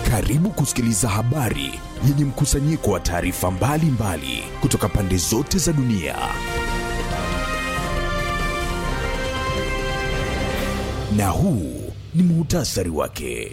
Karibu kusikiliza habari yenye mkusanyiko wa taarifa mbalimbali kutoka pande zote za dunia. Na huu ni muhtasari wake.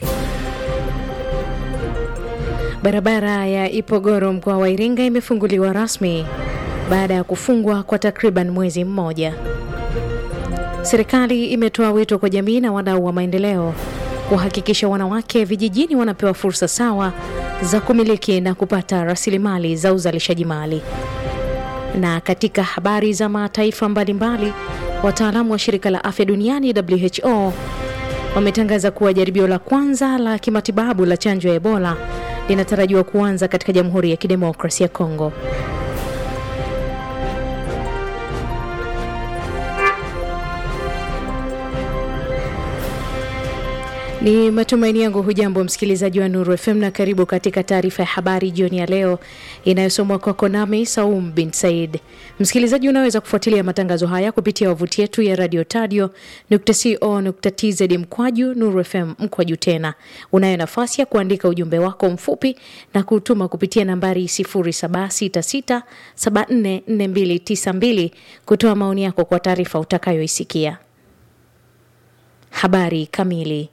Barabara ya Ipogoro mkoa wa Iringa imefunguliwa rasmi baada ya kufungwa kwa takriban mwezi mmoja. Serikali imetoa wito kwa jamii na wadau wa maendeleo kuhakikisha wanawake vijijini wanapewa fursa sawa za kumiliki na kupata rasilimali za uzalishaji mali. Na katika habari za mataifa mbalimbali, wataalamu wa shirika la afya duniani WHO wametangaza kuwa jaribio la kwanza la kimatibabu la chanjo ya Ebola linatarajiwa kuanza katika Jamhuri ya Kidemokrasia ya Kongo. Ni matumaini yangu hujambo msikilizaji wa Nuru FM na karibu katika taarifa ya habari jioni ya leo inayosomwa kwako nami Saum bin Said. Msikilizaji, unaweza kufuatilia matangazo haya kupitia wavuti yetu ya radio tadio co.tz mkwaju Nuru FM mkwaju tena. Unayo nafasi ya kuandika ujumbe wako mfupi na kutuma kupitia nambari 0766744292 kutoa maoni yako kwa taarifa utakayoisikia. Habari kamili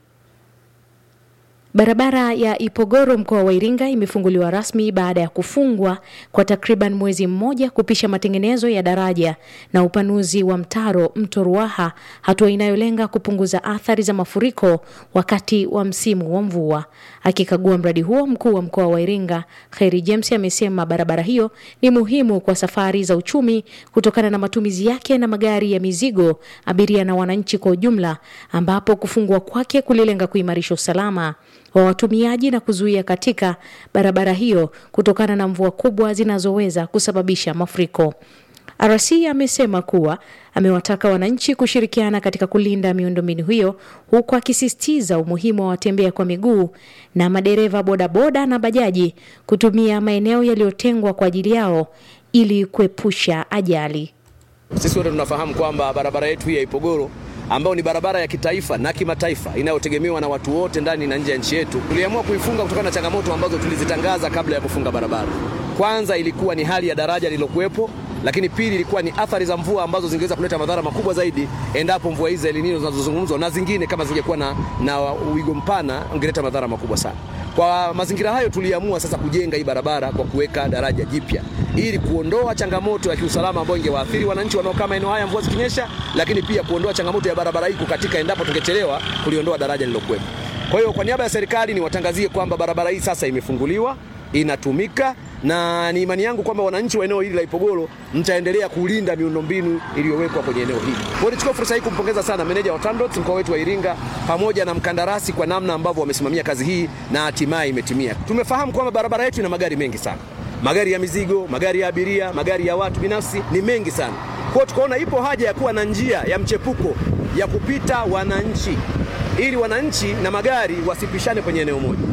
Barabara ya Ipogoro mkoa wa Iringa imefunguliwa rasmi baada ya kufungwa kwa takriban mwezi mmoja kupisha matengenezo ya daraja na upanuzi wa mtaro mto Ruaha, hatua inayolenga kupunguza athari za mafuriko wakati wa msimu wa mvua. Akikagua mradi huo, mkuu wa mkoa wa Iringa Kheri James amesema barabara hiyo ni muhimu kwa safari za uchumi kutokana na matumizi yake na magari ya mizigo, abiria na wananchi kwa ujumla, ambapo kufungwa kwake kulilenga kuimarisha usalama wa watumiaji na kuzuia katika barabara hiyo kutokana na mvua kubwa zinazoweza kusababisha mafuriko. RC amesema kuwa amewataka wananchi kushirikiana katika kulinda miundombinu hiyo huku akisisitiza umuhimu wa watembea kwa miguu na madereva bodaboda na bajaji kutumia maeneo yaliyotengwa kwa ajili yao ili kuepusha ajali. Sisi wote tunafahamu kwamba barabara yetu hii ya Ipogoro ambayo ni barabara ya kitaifa na kimataifa inayotegemewa na watu wote ndani na nje ya nchi yetu, tuliamua kuifunga kutokana na changamoto ambazo tulizitangaza kabla ya kufunga barabara. Kwanza ilikuwa ni hali ya daraja lililokuwepo, lakini pili ilikuwa ni athari za mvua ambazo zingeweza kuleta madhara makubwa zaidi endapo mvua hizi za El Nino zinazozungumzwa na zingine kama zingekuwa na, na wigo mpana ungeleta madhara makubwa sana. Kwa mazingira hayo, tuliamua sasa kujenga hii barabara kwa kuweka daraja jipya ili kuondoa changamoto ya kiusalama ambayo ingewaathiri wananchi wanaokaa maeneo haya mvua zikinyesha, lakini pia kuondoa changamoto ya barabara hii kukatika endapo tungechelewa kuliondoa daraja lililokuwepo. Kwa hiyo kwa niaba ya serikali niwatangazie kwamba barabara hii sasa imefunguliwa, inatumika na ni imani yangu kwamba wananchi wa eneo hili la Ipogoro mtaendelea kulinda miundombinu iliyowekwa kwenye eneo hili. Kwa hiyo nichukue fursa hii kumpongeza sana meneja wa TANROADS mkoa wetu wa Iringa pamoja na mkandarasi kwa namna ambavyo wamesimamia kazi hii na hatimaye imetimia. Tumefahamu kwamba barabara yetu ina magari mengi sana, magari ya mizigo, magari ya abiria, magari ya watu binafsi ni mengi sana. Kwa hiyo tukaona ipo haja ya kuwa na njia ya mchepuko ya kupita wananchi ili wananchi na magari wasipishane kwenye eneo moja.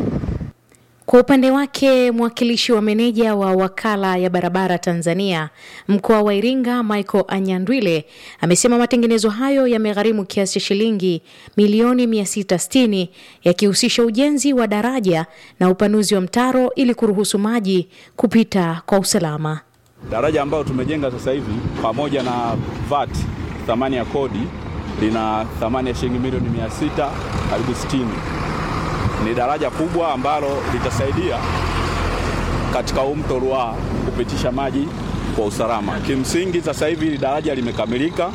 Kwa upande wake mwakilishi wa meneja wa wakala ya barabara Tanzania mkoa wa Iringa Michael Anyandwile amesema matengenezo hayo yamegharimu kiasi cha shilingi milioni 660 yakihusisha ujenzi wa daraja na upanuzi wa mtaro ili kuruhusu maji kupita kwa usalama. Daraja ambayo tumejenga sasa hivi pamoja na VAT, thamani ya kodi lina thamani ya shilingi milioni 600 karibu 60 ni daraja kubwa ambalo litasaidia katika huu mto Ruaha kupitisha maji kwa usalama. Kimsingi sasa hivi hili daraja limekamilika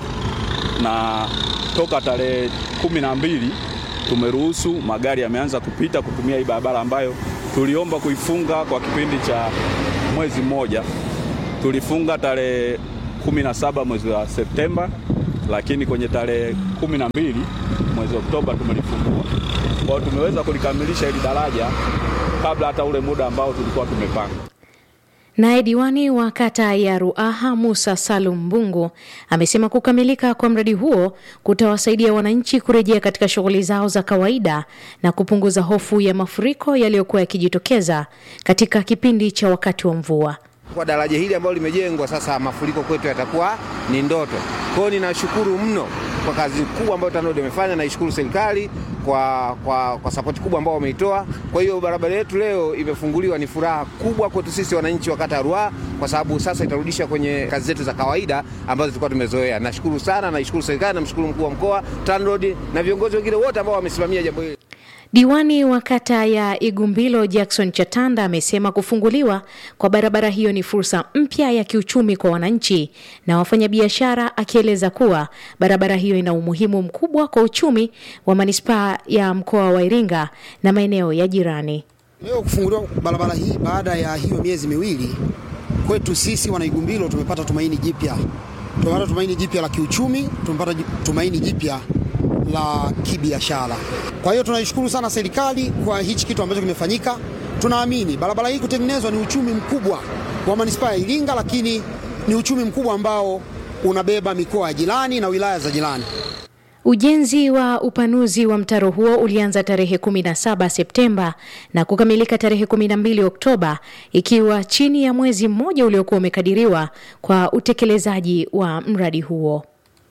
na toka tarehe kumi na mbili tumeruhusu magari yameanza kupita kutumia hii barabara ambayo tuliomba kuifunga kwa kipindi cha mwezi mmoja. Tulifunga tarehe kumi na saba mwezi wa Septemba, lakini kwenye tarehe kumi na mbili mwezi Oktoba tumelifungua. Kwa hiyo tumeweza kulikamilisha hili daraja kabla hata ule muda ambao tulikuwa tumepanga. Naye diwani wa kata ya Ruaha Musa Salum Mbungu amesema kukamilika kwa mradi huo kutawasaidia wananchi kurejea katika shughuli zao za kawaida na kupunguza hofu ya mafuriko yaliyokuwa yakijitokeza katika kipindi cha wakati wa mvua. Kwa daraja hili ambalo limejengwa sasa, mafuriko kwetu yatakuwa ni ndoto. Kwa hiyo ninashukuru mno kwa kazi kubwa ambayo TANROADS imefanya. Naishukuru serikali kwa, kwa, kwa sapoti kubwa ambao wameitoa. Kwa hiyo barabara yetu leo imefunguliwa, ni furaha kubwa kwetu sisi wananchi wa kata ya Ruaha, kwa sababu sasa itarudisha kwenye kazi zetu za kawaida ambazo tulikuwa tumezoea. Nashukuru sana, naishukuru serikali, namshukuru mkuu wa mkoa, TANROADS na viongozi wengine wote ambao wamesimamia jambo hili. Diwani wa kata ya Igumbilo Jackson Chatanda amesema kufunguliwa kwa barabara hiyo ni fursa mpya ya kiuchumi kwa wananchi na wafanyabiashara, akieleza kuwa barabara hiyo ina umuhimu mkubwa kwa uchumi wa manispaa ya mkoa wa Iringa na maeneo ya jirani. Leo kufunguliwa barabara hii baada ya hiyo miezi miwili, kwetu sisi wanaigumbilo tumepata tumaini jipya, tumepata tumaini jipya la kiuchumi, tumepata tumaini jipya la kibiashara. Kwa hiyo tunaishukuru sana serikali kwa hichi kitu ambacho kimefanyika. Tunaamini barabara hii kutengenezwa ni uchumi mkubwa wa manispaa ya Iringa, lakini ni uchumi mkubwa ambao unabeba mikoa ya jirani na wilaya za jirani. Ujenzi wa upanuzi wa mtaro huo ulianza tarehe 17 Septemba na kukamilika tarehe 12 Oktoba, ikiwa chini ya mwezi mmoja uliokuwa umekadiriwa kwa utekelezaji wa mradi huo.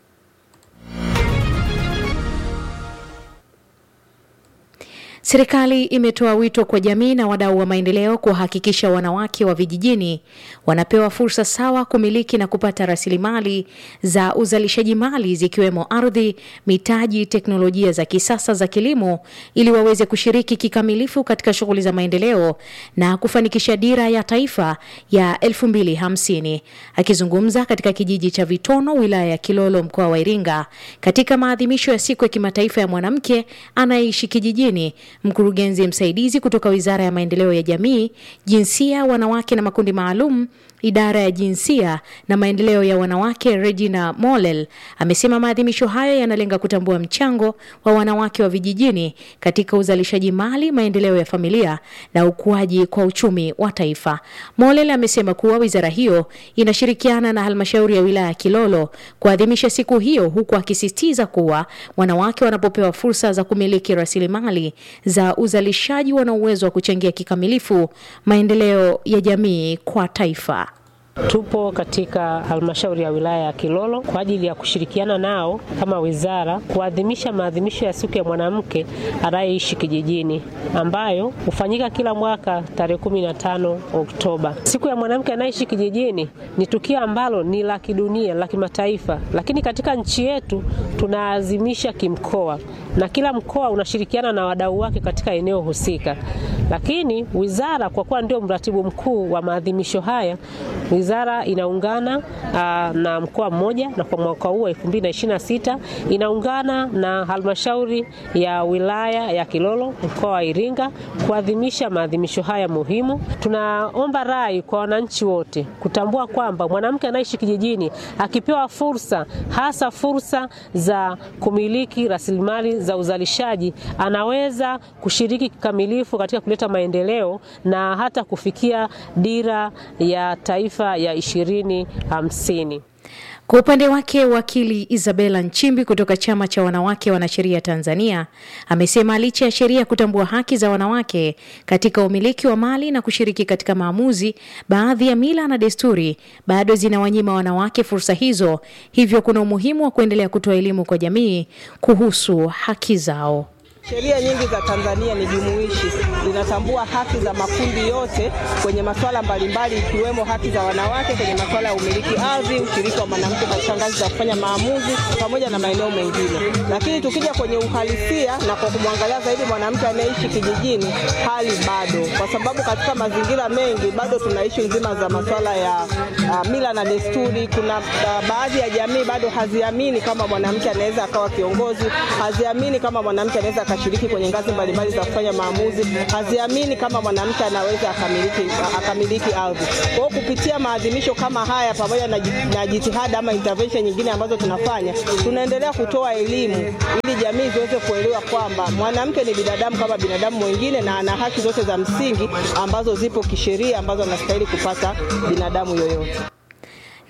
Serikali imetoa wito kwa jamii na wadau wa maendeleo kuhakikisha wanawake wa vijijini wanapewa fursa sawa kumiliki na kupata rasilimali za uzalishaji mali zikiwemo ardhi, mitaji, teknolojia za kisasa za kilimo ili waweze kushiriki kikamilifu katika shughuli za maendeleo na kufanikisha dira ya taifa ya 2050. Akizungumza katika kijiji cha Vitono, wilaya ya Kilolo, mkoa wa Iringa, katika maadhimisho ya siku ya kimataifa ya mwanamke anayeishi kijijini mkurugenzi msaidizi kutoka Wizara ya Maendeleo ya Jamii, Jinsia, Wanawake na Makundi Maalum, idara ya jinsia na maendeleo ya wanawake, Regina Molel amesema maadhimisho hayo yanalenga kutambua mchango wa wanawake wa vijijini katika uzalishaji mali, maendeleo ya familia na ukuaji kwa uchumi wa taifa. Molel amesema kuwa wizara hiyo inashirikiana na halmashauri ya wilaya ya Kilolo kuadhimisha siku hiyo, huku akisisitiza kuwa wanawake wanapopewa fursa za kumiliki rasilimali za uzalishaji wana uwezo wa kuchangia kikamilifu maendeleo ya jamii kwa taifa. Tupo katika halmashauri ya wilaya ya Kilolo kwa ajili ya kushirikiana nao kama wizara kuadhimisha maadhimisho ya siku ya mwanamke anayeishi kijijini ambayo hufanyika kila mwaka tarehe kumi na tano Oktoba. Siku ya mwanamke anayeishi kijijini ni tukio ambalo ni la kidunia, la kimataifa, lakini katika nchi yetu tunaazimisha kimkoa na kila mkoa unashirikiana na wadau wake katika eneo husika, lakini wizara kwa kuwa ndio mratibu mkuu wa maadhimisho haya wizara inaungana uh, na mkoa mmoja na kwa mwaka huu 2026 inaungana na halmashauri ya wilaya ya Kilolo mkoa wa Iringa kuadhimisha maadhimisho haya muhimu. Tunaomba rai kwa wananchi wote kutambua kwamba mwanamke anaishi kijijini akipewa fursa, hasa fursa za kumiliki rasilimali za uzalishaji, anaweza kushiriki kikamilifu katika kuleta maendeleo na hata kufikia dira ya taifa ya ishirini hamsini. Kwa upande wake wakili Isabella Nchimbi kutoka chama cha wanawake wanasheria Tanzania amesema licha ya sheria kutambua haki za wanawake katika umiliki wa mali na kushiriki katika maamuzi, baadhi ya mila na desturi bado zinawanyima wanawake fursa hizo, hivyo kuna umuhimu wa kuendelea kutoa elimu kwa jamii kuhusu haki zao. Sheria nyingi za Tanzania ni jumuishi, zinatambua haki za makundi yote kwenye masuala mbalimbali, ikiwemo haki za wanawake kwenye masuala ya umiliki ardhi, ushiriki wa mwanamke katika ngazi za kufanya maamuzi, pamoja na maeneo mengine. Lakini tukija kwenye uhalisia na kwa kumwangalia zaidi mwanamke anayeishi kijijini, hali bado, kwa sababu katika mazingira mengi bado tunaishi nzima za masuala ya uh, mila na desturi. Kuna uh, baadhi ya jamii bado haziamini kama mwanamke anaweza akawa kiongozi, haziamini kama mwanamke anaweza akashiriki kwenye ngazi mbalimbali za kufanya maamuzi, haziamini kama mwanamke anaweza akamiliki, akamiliki ardhi. Kwa hiyo kupitia maadhimisho kama haya pamoja na, na jitihada ama intervention nyingine ambazo tunafanya, tunaendelea kutoa elimu ili jamii ziweze kuelewa kwamba mwanamke ni binadamu kama binadamu mwingine na ana haki zote za msingi ambazo zipo kisheria ambazo anastahili kupata binadamu yoyote.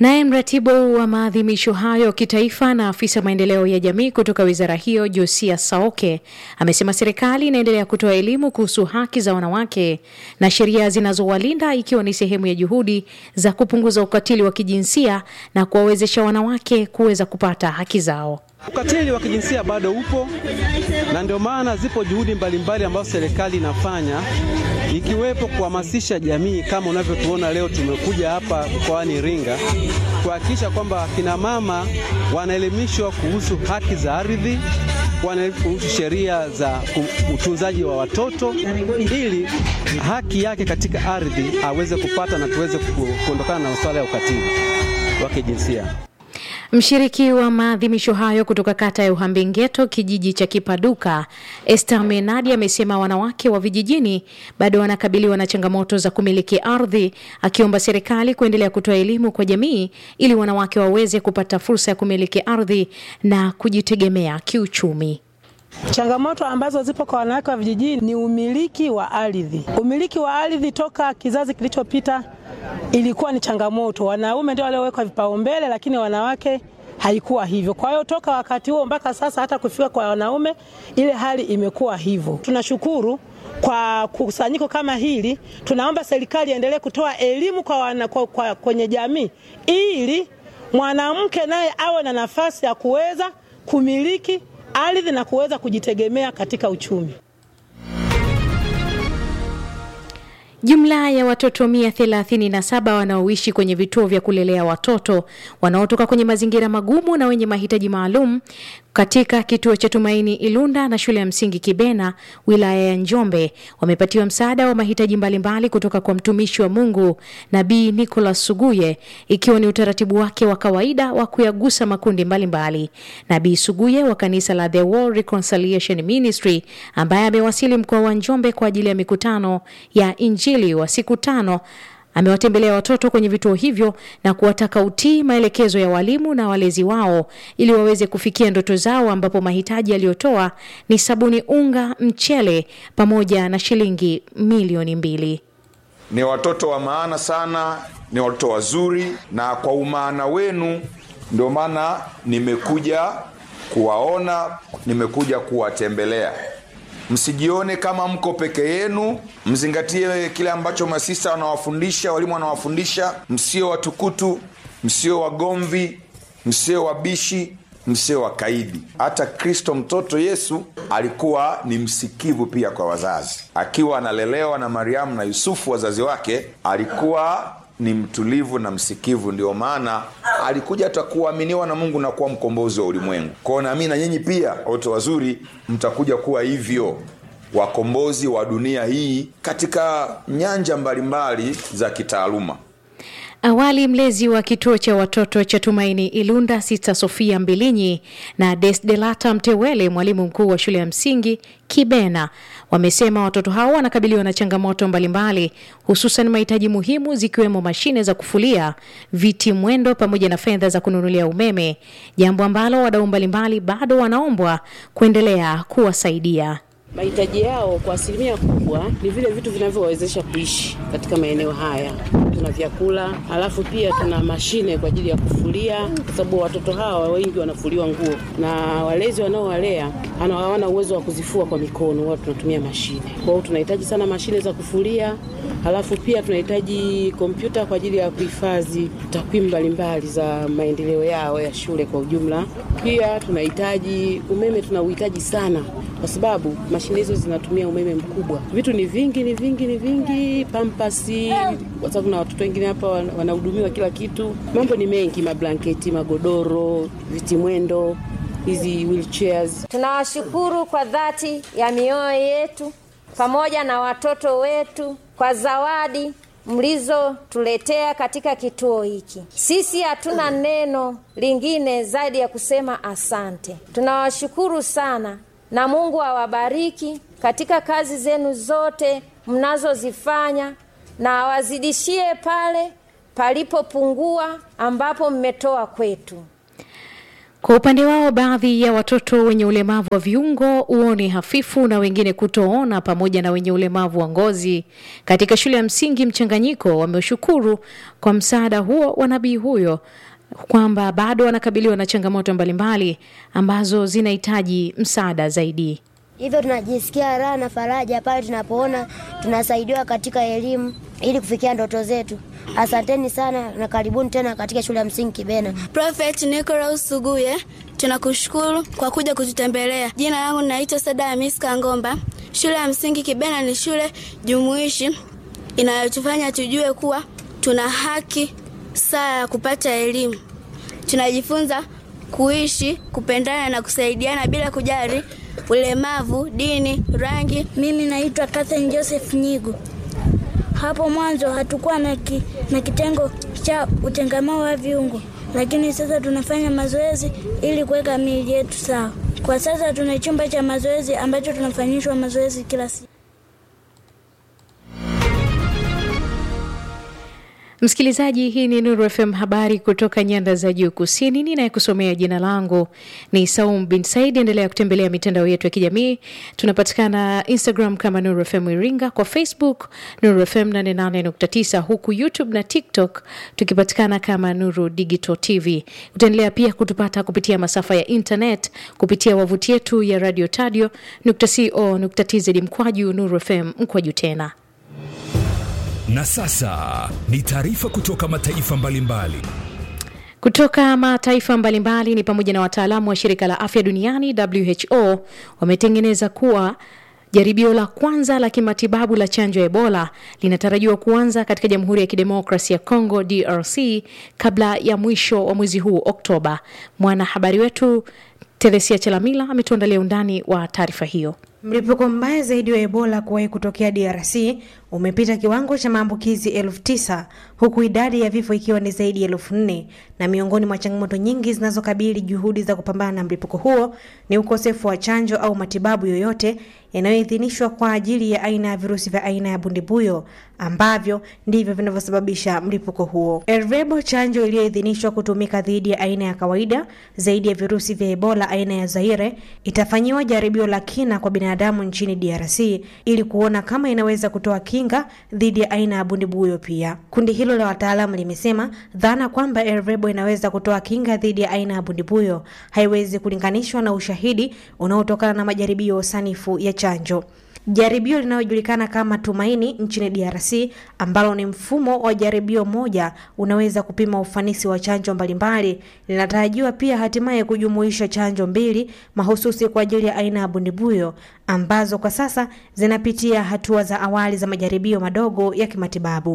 Naye mratibu wa maadhimisho hayo kitaifa na afisa maendeleo ya jamii kutoka wizara hiyo Josia Saoke amesema serikali inaendelea kutoa elimu kuhusu haki za wanawake na sheria zinazowalinda ikiwa ni sehemu ya juhudi za kupunguza ukatili wa kijinsia na kuwawezesha wanawake kuweza kupata haki zao. Ukatili wa kijinsia bado upo na ndio maana zipo juhudi mbalimbali ambazo serikali inafanya ikiwepo kuhamasisha jamii kama unavyotuona leo tumekuja hapa mkoani Iringa kuhakikisha kwamba kina mama wanaelimishwa kuhusu haki za ardhi, kuhusu sheria za utunzaji wa watoto ili haki yake katika ardhi aweze kupata na tuweze kuondokana na masuala ya ukatili wa kijinsia. Mshiriki wa maadhimisho hayo kutoka kata ya Uhambengeto, kijiji cha Kipaduka, Esther Menadi amesema wanawake wa vijijini bado wanakabiliwa na changamoto za kumiliki ardhi, akiomba serikali kuendelea kutoa elimu kwa jamii ili wanawake waweze kupata fursa ya kumiliki ardhi na kujitegemea kiuchumi. Changamoto ambazo zipo kwa wanawake wa vijijini ni umiliki wa ardhi. Umiliki wa ardhi toka kizazi kilichopita ilikuwa ni changamoto, wanaume ndio waliowekwa vipaumbele, lakini wanawake haikuwa hivyo. Kwa hiyo toka wakati huo mpaka sasa, hata kufika kwa wanaume, ile hali imekuwa hivyo. Tunashukuru kwa kusanyiko kama hili, tunaomba serikali iendelee kutoa elimu kwa wana, kwa, kwa, kwenye jamii ili mwanamke naye awe na nafasi ya kuweza kumiliki ardhi na kuweza kujitegemea katika uchumi. Jumla ya watoto mia thelathini na saba wanaoishi kwenye vituo vya kulelea watoto wanaotoka kwenye mazingira magumu na wenye mahitaji maalum katika kituo cha Tumaini Ilunda na shule ya msingi Kibena wilaya ya Njombe wamepatiwa msaada wa mahitaji mbalimbali kutoka kwa mtumishi wa Mungu Nabii Nicholas Suguye, ikiwa ni utaratibu wake wa kawaida wa kuyagusa makundi mbalimbali. Nabii Suguye wa kanisa la The World Reconciliation Ministry ambaye amewasili mkoa wa Njombe kwa ajili ya mikutano ya Injili wa siku tano amewatembelea watoto kwenye vituo hivyo na kuwataka utii maelekezo ya walimu na walezi wao ili waweze kufikia ndoto zao, ambapo mahitaji aliyotoa ni sabuni, unga, mchele pamoja na shilingi milioni mbili. Ni watoto wa maana sana, ni watoto wazuri, na kwa umaana wenu ndio maana nimekuja kuwaona, nimekuja kuwatembelea. Msijione kama mko peke yenu, mzingatie kile ambacho masista wanawafundisha, walimu wanawafundisha. Msio watukutu, msio wagomvi, msio wabishi, msio wakaidi. Hata Kristo mtoto Yesu alikuwa ni msikivu pia kwa wazazi, akiwa analelewa na Mariamu na Yusufu wazazi wake, alikuwa ni mtulivu na msikivu. Ndio maana alikuja hata kuaminiwa na Mungu na kuwa mkombozi wa ulimwengu. Kwao nami na nyinyi pia, watoto wazuri, mtakuja kuwa hivyo, wakombozi wa dunia hii katika nyanja mbalimbali za kitaaluma. Awali mlezi wa kituo cha watoto cha Tumaini Ilunda, Sista Sofia Mbilinyi na Desdelata Mtewele, mwalimu mkuu wa shule ya msingi Kibena, wamesema watoto hao wanakabiliwa na changamoto mbalimbali, hususan mahitaji muhimu zikiwemo mashine za kufulia, viti mwendo, pamoja na fedha za kununulia umeme, jambo ambalo wadau mbalimbali bado wanaombwa kuendelea kuwasaidia. Mahitaji yao kwa asilimia kubwa ni vile vitu vinavyowawezesha kuishi katika maeneo haya. Tuna vyakula, alafu pia tuna mashine kwa ajili ya kufulia, kwa sababu watoto hawa wengi wanafuliwa nguo na walezi wanaowalea hawana uwezo wa kuzifua kwa mikono, wao tunatumia mashine. Kwa hiyo tunahitaji sana mashine za kufulia, halafu pia tunahitaji kompyuta kwa ajili ya kuhifadhi takwimu mbalimbali za maendeleo yao ya shule kwa ujumla. Pia tunahitaji umeme, tuna uhitaji sana kwa sababu mashine hizo zinatumia umeme mkubwa. Vitu ni vingi, ni vingi, ni vingi, pampasi, kwa sababu na watoto wengine hapa wanahudumiwa kila kitu. Mambo ni mengi, mablanketi, magodoro, viti mwendo, hizi wheelchairs. Tunawashukuru kwa dhati ya mioyo yetu pamoja na watoto wetu kwa zawadi mlizotuletea katika kituo hiki. Sisi hatuna neno lingine zaidi ya kusema asante. Tunawashukuru sana na Mungu awabariki katika kazi zenu zote mnazozifanya na awazidishie pale palipopungua ambapo mmetoa kwetu. Kwa upande wao, baadhi ya watoto wenye ulemavu wa viungo, uoni hafifu na wengine kutoona, pamoja na wenye ulemavu wa ngozi katika shule ya msingi Mchanganyiko wameshukuru kwa msaada huo wa nabii huyo kwamba bado wanakabiliwa na changamoto mbalimbali ambazo zinahitaji msaada zaidi. Hivyo tunajisikia raha na faraja pale tunapoona tunasaidiwa katika elimu ili kufikia ndoto zetu. Asanteni sana na karibuni tena katika shule ya msingi Kibena. Prophet Nicholas Suguye, tunakushukuru kwa kuja kututembelea. Jina langu naitwa Sada Hamis Kangomba. Shule ya msingi Kibena ni shule jumuishi inayotufanya tujue kuwa tuna haki sawa ya kupata elimu. Tunajifunza kuishi, kupendana na kusaidiana bila kujali ulemavu, dini, rangi. Mimi naitwa Catherine Joseph Nyigu. Hapo mwanzo hatukuwa na, ki, na kitengo cha utengamao wa viungo, lakini sasa tunafanya mazoezi ili kuweka miili yetu sawa. Kwa sasa tuna chumba cha mazoezi ambacho tunafanyishwa mazoezi kila siku. Msikilizaji, hii ni Nuru FM, habari kutoka nyanda za juu kusini. Ninayekusomea jina langu ni Saum bin Said. Endelea kutembelea mitandao yetu ya kijamii, tunapatikana Instagram kama Nuru FM Iringa, kwa Facebook Nuru FM 88.9, huku YouTube na TikTok tukipatikana kama Nuru Digital TV. Utaendelea pia kutupata kupitia masafa ya internet kupitia wavuti yetu ya radio tadio co.tz mkwaju Nuru FM mkwaju tena Na sasa ni taarifa kutoka mataifa mbalimbali. Kutoka mataifa mbalimbali ni pamoja na wataalamu wa shirika la afya duniani WHO wametengeneza kuwa jaribio la kwanza la kimatibabu la chanjo ya Ebola linatarajiwa kuanza katika Jamhuri ya Kidemokrasi ya Congo DRC kabla ya mwisho wa mwezi huu Oktoba. Mwanahabari wetu Teresia Chelamila ametuandalia undani wa taarifa hiyo. Mlipuko mbaya zaidi wa Ebola kuwahi kutokea DRC umepita kiwango cha maambukizi elfu tisa huku idadi ya vifo ikiwa ni zaidi ya elfu nne na miongoni mwa changamoto nyingi zinazokabili juhudi za kupambana na mlipuko huo ni ukosefu wa chanjo au matibabu yoyote yanayoidhinishwa kwa ajili ya aina ya virusi vya aina ya bundibuyo ambavyo ndivyo vinavyosababisha mlipuko huo. Ervebo, chanjo iliyoidhinishwa kutumika dhidi ya aina ya kawaida zaidi ya virusi vya Ebola aina ya Zaire, itafanyiwa jaribio la kina kwa binadamu nchini DRC ili kuona kama inaweza kutoa kinga dhidi ya aina ya bundibuyo pia. Kundi hilo la wataalamu limesema dhana kwamba Ervebo inaweza kutoa kinga dhidi ya aina ya bundibuyo haiwezi kulinganishwa na ushahidi unaotokana na majaribio sanifu ya chanjo. Jaribio linalojulikana kama Tumaini nchini DRC ambalo ni mfumo wa jaribio moja unaweza kupima ufanisi wa chanjo mbalimbali, linatarajiwa pia hatimaye kujumuisha chanjo mbili mahususi kwa ajili ya aina ya bundibuyo ambazo kwa sasa zinapitia hatua za awali za majaribio madogo ya kimatibabu.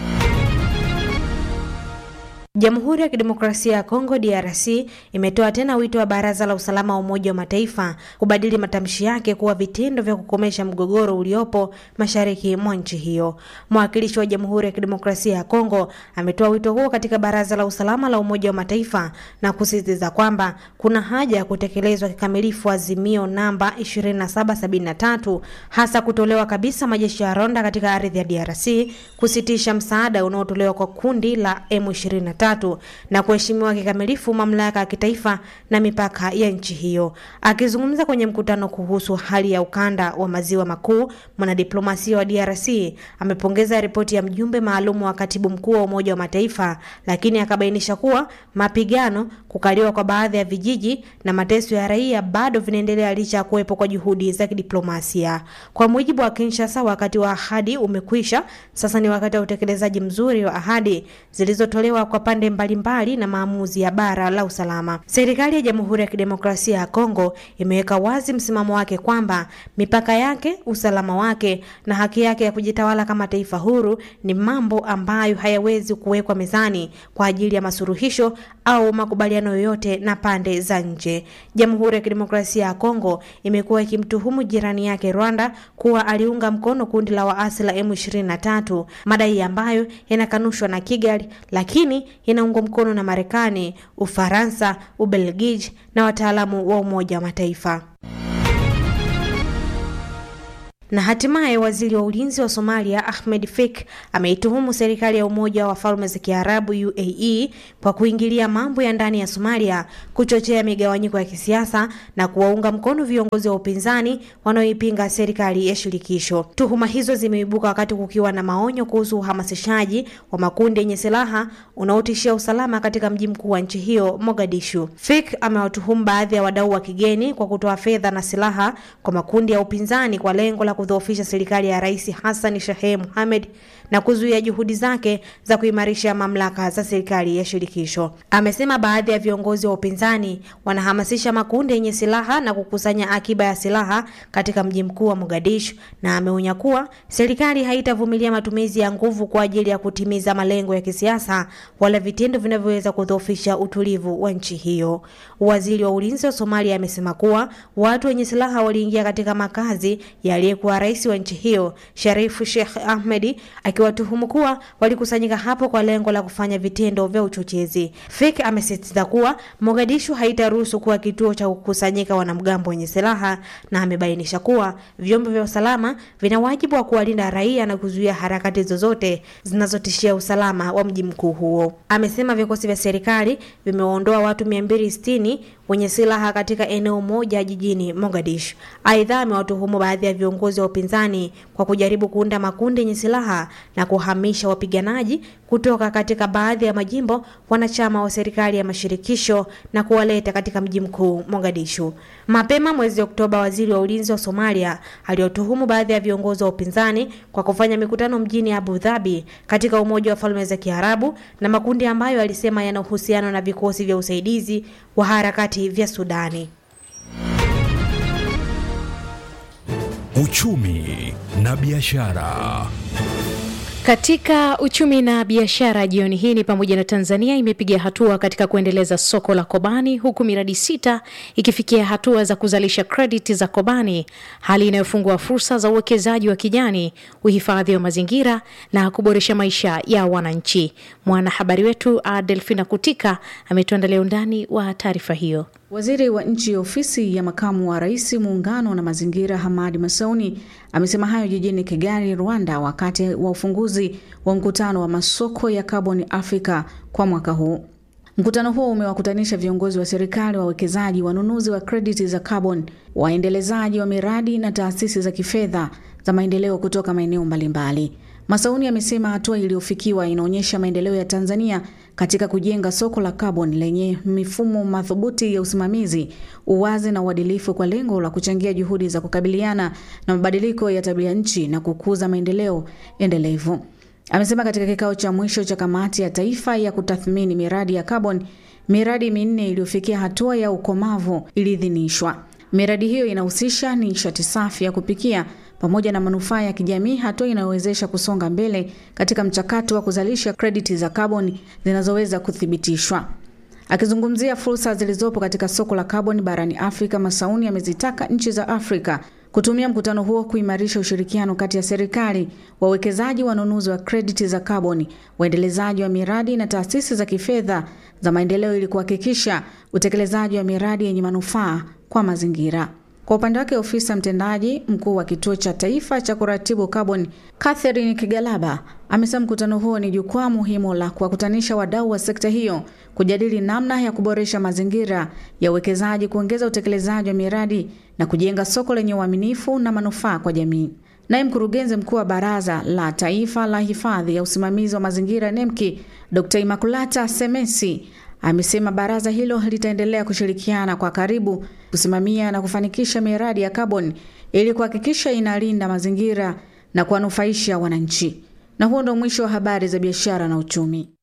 Jamhuri ya Kidemokrasia ya Kongo DRC imetoa tena wito wa Baraza la Usalama wa Umoja wa Mataifa kubadili matamshi yake kuwa vitendo vya kukomesha mgogoro uliopo mashariki mwa nchi hiyo. Mwakilishi wa Jamhuri ya Kidemokrasia ya Kongo ametoa wito huo katika Baraza la Usalama la Umoja wa Mataifa na kusisitiza kwamba kuna haja ya kutekelezwa kikamilifu azimio namba 2773 hasa kutolewa kabisa majeshi ya Rwanda katika ardhi ya DRC, kusitisha msaada unaotolewa kwa kundi la M23 na kuheshimiwa kikamilifu mamlaka ya kitaifa na mipaka ya nchi hiyo. Akizungumza kwenye mkutano kuhusu hali ya ukanda wa maziwa makuu, mwanadiplomasia wa DRC amepongeza ripoti ya mjumbe maalum wa katibu mkuu wa Umoja wa Mataifa, lakini akabainisha kuwa mapigano, kukaliwa kwa baadhi ya vijiji na mateso ya raia bado vinaendelea licha ya kuwepo kwa juhudi za kidiplomasia. Kwa mujibu wa Kinshasa, wakati wa ahadi umekwisha, sasa ni wakati wa utekelezaji mzuri wa ahadi zilizotolewa kwa pande mbalimbali na maamuzi ya bara la usalama. Serikali ya Jamhuri ya Kidemokrasia ya Kongo imeweka wazi msimamo wake kwamba mipaka yake, usalama wake na haki yake ya kujitawala kama taifa huru ni mambo ambayo hayawezi kuwekwa mezani kwa ajili ya masuluhisho au makubaliano yoyote na pande za nje. Jamhuri ya Kidemokrasia ya Kongo imekuwa ikimtuhumu jirani yake Rwanda kuwa aliunga mkono kundi la waasi la M23, madai ambayo yanakanushwa na Kigali, lakini inaungwa mkono na Marekani, Ufaransa, Ubelgiji na wataalamu wa Umoja wa Mataifa. Na hatimaye waziri wa ulinzi wa Somalia Ahmed Fik ameituhumu serikali ya Umoja wa Falme za Kiarabu UAE kwa kuingilia mambo ya ndani ya Somalia, kuchochea migawanyiko ya kisiasa na kuwaunga mkono viongozi wa upinzani wanaoipinga serikali ya shirikisho. Tuhuma hizo zimeibuka wakati kukiwa na maonyo kuhusu uhamasishaji wa makundi yenye silaha unaotishia usalama katika mji mkuu wa nchi hiyo Mogadishu. Fik amewatuhumu baadhi ya wadau wa kigeni kwa kutoa fedha na silaha kwa makundi ya upinzani kwa lengo la kudhoofisha serikali ya Rais Hassan Sheikh Mohamed na kuzuia juhudi zake za kuimarisha mamlaka za serikali ya shirikisho. Amesema baadhi ya viongozi wa upinzani wanahamasisha makundi yenye silaha na kukusanya akiba ya silaha katika mji mkuu wa Mogadishu, na ameonya kuwa serikali haitavumilia matumizi ya nguvu kwa ajili ya kutimiza malengo ya kisiasa wala vitendo vinavyoweza kudhoofisha utulivu wa nchi hiyo. Waziri wa ulinzi wa Somalia amesema kuwa watu wenye silaha waliingia katika makazi ya aliyekuwa rais wa nchi hiyo Sharifu Sheikh Ahmedi akiwatuhumu kuwa walikusanyika hapo kwa lengo la kufanya vitendo vya uchochezi. Fik amesisitiza kuwa Mogadishu haitaruhusu kuwa kituo cha kukusanyika wanamgambo wenye silaha na amebainisha kuwa vyombo vya usalama vina wajibu wa kuwalinda raia na kuzuia harakati zozote zinazotishia usalama wa mji mkuu huo. Amesema vikosi vya serikali vimewaondoa watu 260 wenye silaha katika eneo moja jijini Mogadishu. Aidha, amewatuhumu baadhi ya viongozi wa upinzani kwa kujaribu kuunda makundi yenye silaha na kuhamisha wapiganaji kutoka katika baadhi ya majimbo wanachama wa serikali ya mashirikisho na kuwaleta katika mji mkuu Mogadishu. Mapema mwezi Oktoba, waziri wa ulinzi wa Somalia aliotuhumu baadhi ya viongozi wa upinzani kwa kufanya mikutano mjini Abu Dhabi katika Umoja wa Falme za Kiarabu na makundi ambayo alisema yana uhusiano na vikosi vya usaidizi wa harakati vya Sudani. Uchumi na biashara. Katika uchumi na biashara jioni hii ni pamoja na Tanzania imepiga hatua katika kuendeleza soko la Kobani huku miradi sita ikifikia hatua za kuzalisha krediti za Kobani, hali inayofungua fursa za uwekezaji wa kijani, uhifadhi wa mazingira na kuboresha maisha ya wananchi. Mwanahabari wetu Adelfina Kutika ametuandalia undani wa taarifa hiyo. Waziri wa nchi ofisi ya makamu wa rais muungano na mazingira Hamadi Masauni amesema hayo jijini Kigali, Rwanda, wakati wa ufunguzi wa mkutano wa masoko ya kaboni Afrika kwa mwaka huu. Mkutano huo umewakutanisha viongozi wa serikali, wawekezaji, wanunuzi wa krediti za kaboni, waendelezaji wa miradi na taasisi za kifedha za maendeleo kutoka maeneo mbalimbali. Masauni amesema hatua iliyofikiwa inaonyesha maendeleo ya Tanzania katika kujenga soko la kaboni lenye mifumo madhubuti ya usimamizi, uwazi na uadilifu kwa lengo la kuchangia juhudi za kukabiliana na mabadiliko ya tabia nchi na kukuza maendeleo endelevu. Amesema katika kikao cha mwisho cha kamati ya taifa ya kutathmini miradi ya kaboni, miradi minne iliyofikia hatua ya ukomavu iliidhinishwa. Miradi hiyo inahusisha nishati safi ya kupikia pamoja na manufaa ya kijamii, hatua inayowezesha kusonga mbele katika mchakato wa kuzalisha krediti za kaboni zinazoweza kuthibitishwa. Akizungumzia fursa zilizopo katika soko la kaboni barani Afrika, Masauni amezitaka nchi za Afrika kutumia mkutano huo kuimarisha ushirikiano kati ya serikali, wawekezaji, wanunuzi wa krediti za kaboni, waendelezaji wa miradi na taasisi za kifedha za maendeleo ili kuhakikisha utekelezaji wa miradi yenye manufaa kwa mazingira. Kwa upande wake ofisa mtendaji mkuu wa kituo cha taifa cha kuratibu kaboni Catherine Kigalaba amesema mkutano huo ni jukwaa muhimu la kuwakutanisha wadau wa sekta hiyo kujadili namna ya kuboresha mazingira ya uwekezaji, kuongeza utekelezaji wa miradi na kujenga soko lenye uaminifu na manufaa kwa jamii. Naye mkurugenzi mkuu wa Baraza la Taifa la Hifadhi ya Usimamizi wa Mazingira NEMKI Dr. Imakulata Semesi amesema baraza hilo litaendelea kushirikiana kwa karibu kusimamia na kufanikisha miradi ya kaboni ili kuhakikisha inalinda mazingira na kuwanufaisha wananchi. Na huo ndo mwisho wa habari za biashara na uchumi.